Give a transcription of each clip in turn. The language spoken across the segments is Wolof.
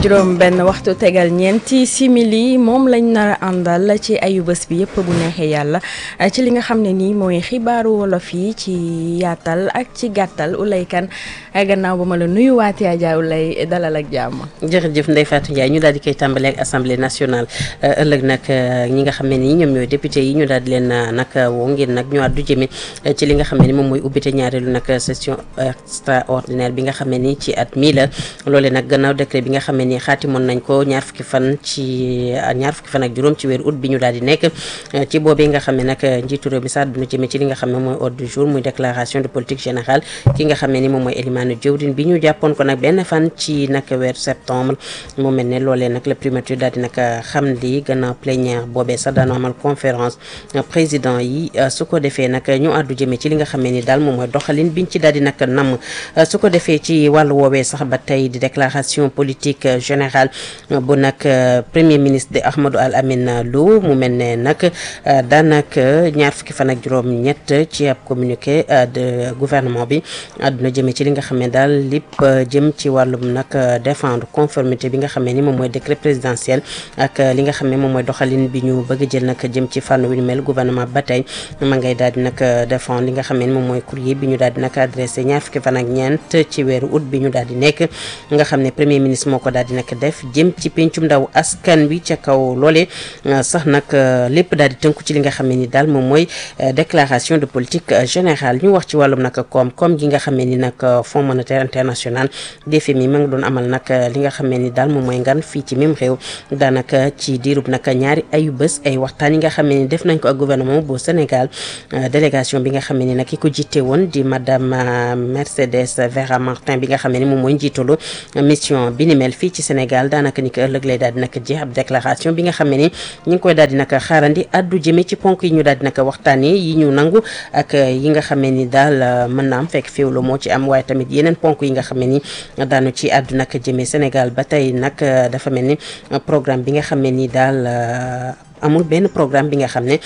juróom benn waxtu tegal ñeenti simili moom lañ nar a àndal ci ayu bés bi yëpp bu neexee yàlla ci li nga xam ne nii mooy xibaaru wolof yi ci yaatal ak ci gàttal Oulay Kane gannaaw ba ma la nuyuwaatee Adja Oulay dalal ak jàmm. jërëjëf Ndeye Fatou Ndiaye ñu daal di koy tàmbalee ak assemblée nationale ëllëg nag ñi nga xam ne nii ñoom ñooy député yi ñu daal di leen nag woo ngir nag ñu àddu jëme ci li nga xam ne ni moom mooy ubbite ñaareelu nag session extraordinaire bi nga xam ne ni ci at mii la loole nag gannaaw décret bi nga xam ne ni xaatimoon nañ ko ñaar fukki fan ci ñaar fukki fan ak juróom ci weeru août bi ñu daal di nekk ci boobee nga xam ne nag njiitu réew mi sax duna jëme ci li nga xam ne mooy ordre du jour muy déclaration de politique générale ki nga xam ne ni moom mooy Elimane Diawdine bi ñu jàppoon ko nag benn fan ci nag weeru septembre mu mel ne loolee nag la primature daal di nag xam li gannaaw plénière boobee sax daanoo amal conférence président yi su ko defee nag ñu àddu jëme ci li nga xam ne ni daal moom mooy doxalin biñ ci daal di nag namm su ko defee ci wàllu woowee sax ba tey di déclaration politique générale bu nag premier ministre de Ahmadou Al Amin Lo mu mel ne nag daanaka ñaar fukki fan ak juróom ñett ci ab communiqué de gouvernement bi àdduna jëme ci li nga xam ne daal lépp jëm ci wàllum nag défendre conformité bi nga xam ne ni moom mooy décret présidentiel ak li nga xam ne moom mooy doxalin bi ñu bëgg jël nag jëm ci fànn wi mel gouvernement ba tey ma ngay daal di nag défendre li nga xam ne ni moom mooy courrier bi ñu daal di nag adressé ñaar fukki fan ak ñeent ci weeru août bi ñu daal di nekk nga xam ne premier ministre moo ko daal di nag def jëm ci pencum ndaw askan wi ca kaw loole sax nag lépp daal di tënku ci li nga xam ne ni daal moom mooy déclaration de politique générale ñu wax ci wàllum nag koom-koom gi nga xam ne ni nag fonds monétaire international FMI ma nga doon amal nag li nga xam ne ni daal moom mooy ngan fii ci même réew daanaka ci diirub nag ñaari ayu bés ay waxtaan yi nga xam ne ni def nañ ko ak gouvernement bu Sénégal délégation bi nga xam ne ni nag ki ko jiite woon di madame Mercedes Vera Martin bi nga xam ne ni moom mooy njiitalu mission bi ni mel fii ci Sénégal daanaka ni ko ëllëg lay daal di nag jeex ab déclaration bi nga xam ne ni ñu ngi koy daal di nag xaarandi addu jëme ci ponk yi ñu daal di nag waxtaanee yi ñu nangu ak yi nga xam ne ni daal mën na am fekk féewlo moo ci am waaye tamit yeneen ponk yi nga xam ne ni daanu ci addu nag jëme Sénégal ba tey nag dafa mel ni programme bi nga xam ne ni daal amul benn programme bi nga xam ne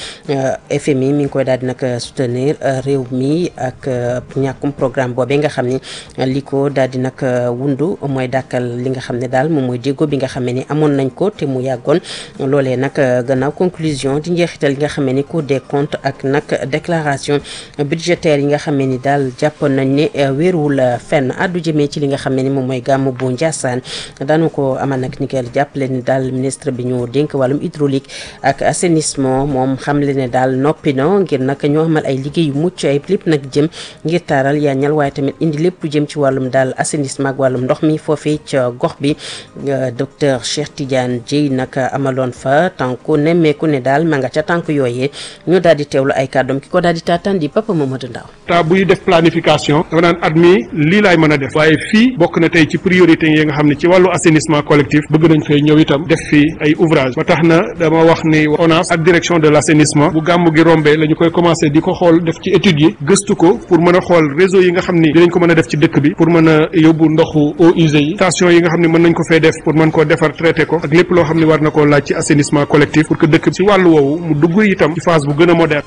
FMI mi ngi koy daal di nag soutenir réew mi ak ñàkkum programme boobee nga xam ne li ko daal di nag wundu mooy dàkkal li nga xam ne daal moom mooy déggoo bi nga xam ne ni amoon nañ ko te mu yàggoon loolee nag gannaaw conclusion di njeexital yi nga xam ne ni Cour des comptes ak nag déclaration budgétaire yi nga xam ne ni daal jàppoon nañ ne wéeruwul fenn addu jëmee ci li nga xam ne ni moom mooy gàmmu bu Ndiassane daanu ko amal nag ni keel jàppale ni daal ministre bi ñu dénk wàllum hydraulique ak assainissement moom xamle ne daal noppi na ngir nag ñoo amal ay liggéey yu mucc ay lépp nag jëm ngir taaral yaañal waaye tamit indi lépp lu jëm ci wàllum daal assainissement ak wàllum ndox mi foofee ca gox bi docteur Cheikh Tidiane Dieye nag amaloon fa tànku nemmeeku ne daal ma nga ca tànk yooyee ñu daal di teewlu ay kàddoom ki ko daal di taataan di Papa Mamadou Ndaw ta buy def planification dafa naan at mi lii laay mën a def waaye fii bokk na tey ci priorité yi nga xam ne ci wàllu assainissement collectif bëgg nañ fay ñëw itam def fii ay ouvrage ba tax na dama wax ni ONAS ak direction de l' assainissement bu gàmmu gi rombee la ñu koy commencé di ko xool def ci études yi gëstu ko pour mën a xool réseau yi nga xam ni dinañ ko mën a def ci dëkk bi pour mën a yóbbu ndoxu eaux usées yi station yi nga xam ne mën nañ ko fay def pour mën koo defar traité ko ak lépp loo xam ne war na koo laaj ci assainissement collectif pour que dëkk bi ci wàllu woowu mu dugg itam ci phase bu gën a moderne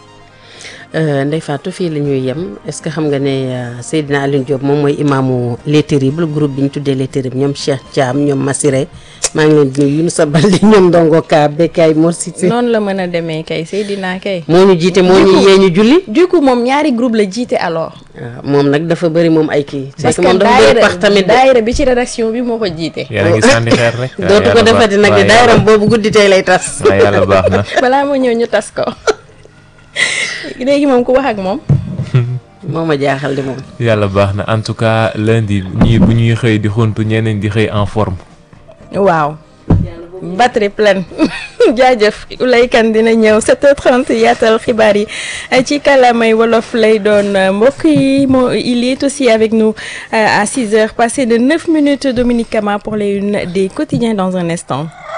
Ndeye Fatou fii la ñuy yem est-ce que xam nga ne Seydina Alioune Diop moom mooy imaamu Les Terribles groupe bi ñu tuddee Les Terribles ñoom Cheikh Thiam ñoom Massiré maa ngi leen di nuyu Younousa Baldé ñoom Ndongo Ka Bekay Mor Cissé. noonu la mën a demee kay Seydina kay. moo ñu jiite moo ñu yee ñu julli. du coup moom ñaari groupe la jiite alors. waaw moom nag dafa bëri moom ay kii. parce que moom dafa bëri pax tamit de. daayira bi ci rédaction bi moo ko jiite. yéen a ngi sànni xeer rek. dootu ko defati nag de daayiram boobu guddi tey lay tas. waaw yàlla baax na. balaa moo ñëw ñu tas ko léegi moom ku wax ak moom. moo ma jaaxal di moom. yàlla baax na en tout cas lundi ñii bu ñuy xëy di xuntu ñeneen di xëy en forme. waaw. batterie pleine jaajëf Oulay Kane dina ñëw 7h30 yaatal xibaar yi ci kàllaamay wolof lay doon mbokk yi moo il est aussi avec nous à 6h passé de 9 minutes Dominique Kama pour les unes des quotidiens dans un instant.